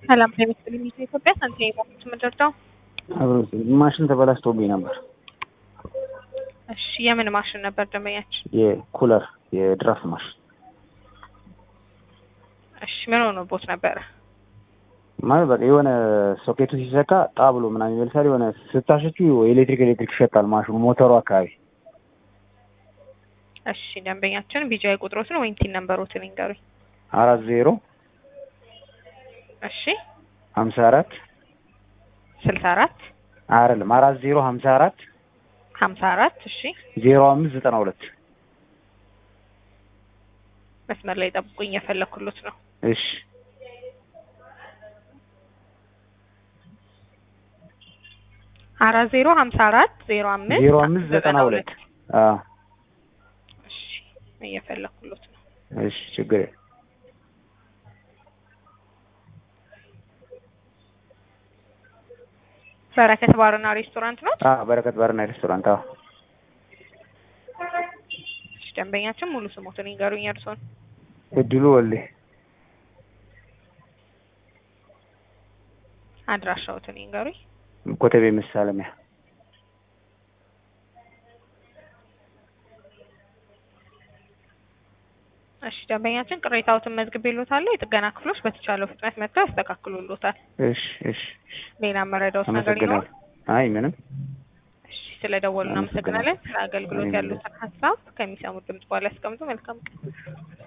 ሰላም ለሚስጥል ሚስ ኢትዮጵያ ሳንቲም የባንክ ምድርዳው አብሮ ማሽን ተበላሽቶብኝ ነበር። እሺ የምን ማሽን ነበር ደንበኛችን? የኩለር የድራፍት ማሽን እሺ ምን ሆኖቦት ነበረ? ማለት በቃ የሆነ ሶኬቱ ሲሰካ ጣ ብሎ ምናምን ይመልሳል። የሆነ ስታሸችው ኤሌክትሪክ ኤሌክትሪክ ይሸጣል ማሽኑ ሞተሩ አካባቢ። እሺ ደንበኛችን ቢጃይ ቁጥሮትን ወይም ቲን ነምበሮትን ይንገሩኝ። አራት ዜሮ እሺ ሀምሳ አራት ስልሳ አራት አይደለም አራት ዜሮ ሀምሳ አራት ሀምሳ አራት እሺ ዜሮ አምስት ዘጠና ሁለት መስመር ላይ ጠብቁኝ፣ የፈለኩሎት ነው። እሺ አራት ዜሮ ሀምሳ አራት ዜሮ አምስት ዜሮ አምስት ዘጠና ሁለት አዎ እሺ እየፈለኩሎት ነው። እሺ ችግር የለም። በረከት ባርና ሬስቶራንት ነው። አዎ በረከት ባርና ሬስቶራንት አዎ እሺ ደንበኛችን ሙሉ ስሞትን ይንገሩኝ እርሶን። እድሉ ወልዴ አድራሻዎትን ይንገሩኝ። ኮተቤ መሳለሚያ እሺ ደንበኛችን ቅሬታዎትን መዝግቤልዎታለሁ። የጥገና ክፍሎች በተቻለው ፍጥነት መጥተው ያስተካክሉልዎታል። እሺ እሺ እሺ ሌላ መረዳዎት ነገር ይኖር? አመሰግናለሁ። አይ ምንም እሺ ስለደወሉ እናመሰግናለን። ስለ አገልግሎት እኔም ያሉትን ሀሳብ ከሚሰሙት ድምጽ በኋላ ያስቀምጡ። መልካም ቀን።